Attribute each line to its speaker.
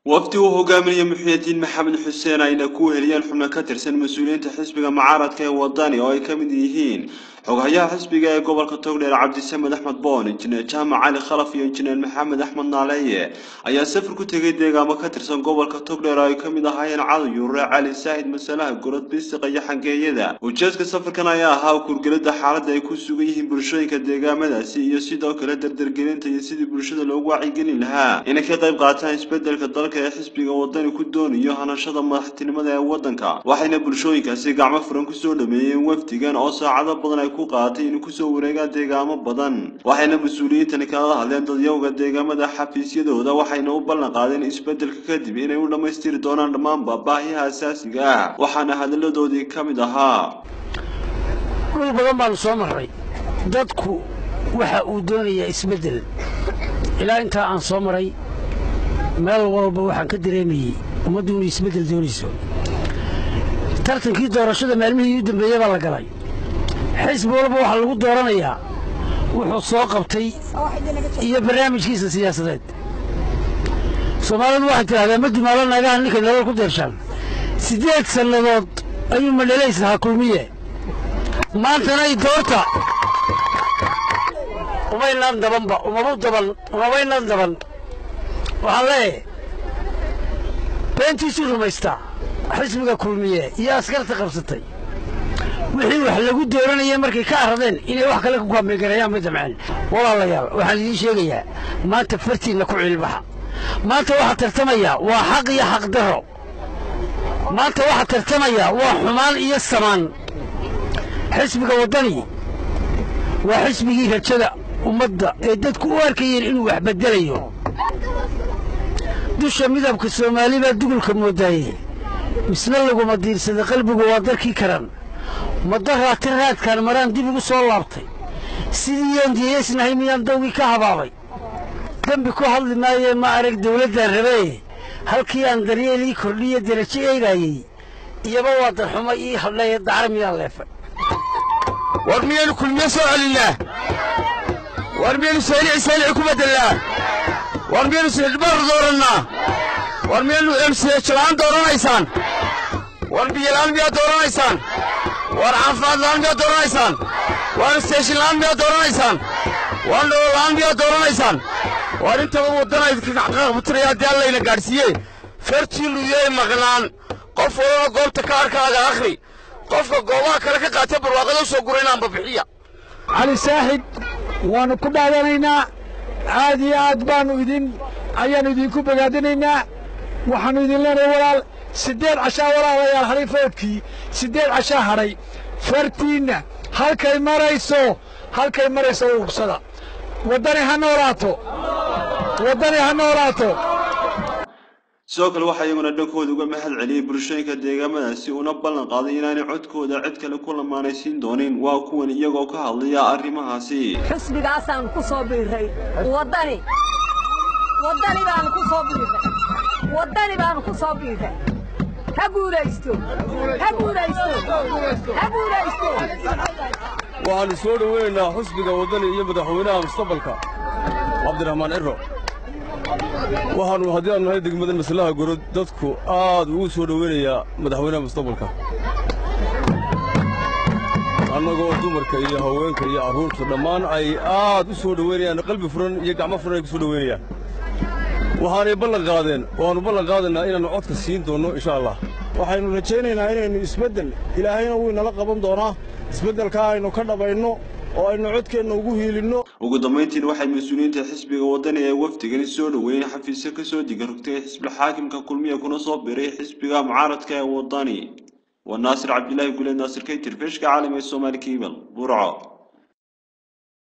Speaker 1: wafdi uu hogaaminaya muxyidiin maxamed xuseen ayna ku heliyeen xubno ka tirsan mas-uuliyiinta xisbiga mucaaradka ee wadani oo ay ka mid yihiin xoghayaha xisbiga ee gobolka togdheer cabdisamed axmed boon injineer jaamac cali khalaf iyo injineer maxamed axmed naaleeye ayaa safar ku tegay deegaamo ka tirsan gobolka togdheer oo ay ka mid ahaayeen cali yuure cali saahid masalaha gorod bisiqa iyo xangeeyada ujeedka safarkan ayaa ahaa kurgelada xaaladda ay ku sugan yihiin bulshooyinka deegaamadaasi iyo sidoo kale dardargelinta iyo sidii bulshada loogu wacyigelin lahaa inay ka qayb qaataan isbedelka dalka ee xisbiga wadani ku doonayo hanashada madaxtinimada ee wadanka waxayna bulshooyinkaasi gacmo furan kusoo dhameeyeen wafdigan oo saacado badan ay ku qaadatay inay kusoo wareegaan deegaamo badan waxayna mas-uuliyiintani kaga hadleen dadyowga deegaamada xafiisyadooda waxayna u ballan qaadeen isbedelka kadib inay u dhammaystiri doonaan dhammaanba baahiyaha asaasiga ah waxaana hadalladoodii ka mid ahaa
Speaker 2: dhul badan baanu soo marray dadku waxa uu doonayaa isbeddel ilaa intaa aan soo maray meel walba waxaan ka dareemayey ummaddu inuu isbeddel doonayso tartankii doorashada maalmihii u dambeeyey baa la galay xisbi walba waxaa lagu dooranayaa wuxuu soo qabtay iyo barnaamijkiisa siyaasadeed soomaalidu waxay tidhahdaa ma dumaalo naagaha ninkay nolol ku deershaan siddeed sannadood ayuu madhalays lahaa kulmiye maantana i doorta umaynaan dabanba umabu daban umabaynaan daban waxaan leeyahay beentiisuu rumaystaa xisbiga kulmiye iyo askarta qabsatay wixii wax lagu dooranayay markay ka arradeen inay wax kale ku kaambegareeyaan ma damceen walaalayaal waxaan idiin sheegayaa maanta fartiinna ku ciilbaxa maanta waxaa tartamayaa waa xaq iyo xaqdarro maanta waxaa tartamayaa waa xumaan iyo samaan xisbiga waddani waa xisbigii rajada ummadda ee dadku u arkayeen inuu wax beddelayo dusha midabka soomaali baa dugulka moodaaye misna laguma diirsada qalbigu waa darkii karan madaraati raadkaan maraan dib ugu soo laabtay sidii yaan diyaysnahay miyaan dawgii ka habaabay dembi ku hadli maayee ma arag dawladdaan rabee halkii aan daryeelii kordhiyo derajo eegaayey iyaba waa darxumo ii hadhaye dacar miyaan leefay
Speaker 3: war miyaynu kulmiye soo celinnaa war miyaynu saalici saalici ku bedelnaa war miyaynu sixidhbaar doorannaa war miyaynu emsiyajalaan dooranaysaan war biyolaan miyaad dooranaysaan war caafimaad la'aan miyaad dooranaysaan war isteeshin la'aan miyaad dooranaysaan war nolola'aan miyaad dooranaysaan war intaba waddana idinkaaqabutiraya haddii allayna gaadhsiiye fartii luyey maqnaan qof walaba goobta ka arkaaga akhri qofka goobaha kale ka qaatee barwaaqada u soo guraynaanba bixiya
Speaker 4: cali saaxib waannu ku dhaadanaynaa aad iyo aad baannu idin ayaannu idinku bogaadinaynaa waxaannu idin leenahay walaal siddeed cashaa walaalayaal hadhay foodkii siddeed cashaa hadhay fartiinna halkay marayso halkay marayso uubsada waddani ha noolaato waddani ha noolaato
Speaker 1: sidoo kale waxaa iyaguna dhankooda uga mahad celiyey bulshooyinka deegaamadaasi una ballan qaaday inaanay codkooda cid kale ku lamaanaysiin doonin waa kuwan iyagoo ka hadlaya arrimahaasi
Speaker 5: xisbigaasaan ku soo biirray waddani waddani baanu ku soo biirray waddani baanu ku soo biirray ha guulaysto ha guulaysto ha guulaysto
Speaker 3: waxaannu soo dhoweynaynaa xusbiga waddani iyo madaxweynaha mustaqbalka cabdiraxmaan ciro waxaannu haddii aanu nahay degmada maslaha gorod dadku aad ugu soo dhoweynayaa madaxweynaha mustaqbalka annagoo dumarka iyo haweenka iyo carruurta dhammaan ay aad u soo dhoweynayaan qalbi furan iyo gacmo furan ay ku soo dhoweynayaan waxaanay ballan qaadeen waannu ballan qaadaynaa inaannu codka siin doonno insha allah
Speaker 4: waxaynu rajaynaynaa inaynu isbeddel ilaahayna wuu inala qaban doonaa isbeddelkaa aynu ka dhabayno oo aynu codkeenna ugu hiilinno
Speaker 1: ugu dambayntiin waxay mas-uuliyiinta xisbiga waddani ee wafdigani soo dhoweeyeen xafiisyo ka soo diga rogtay xisbi xaakimka kulmiya kuna soo biray xisbiga mucaaradka ee waddani waa naasir cabdilaahi guleed naasir kaytir feeshka caalam ee soomaali kiibal burco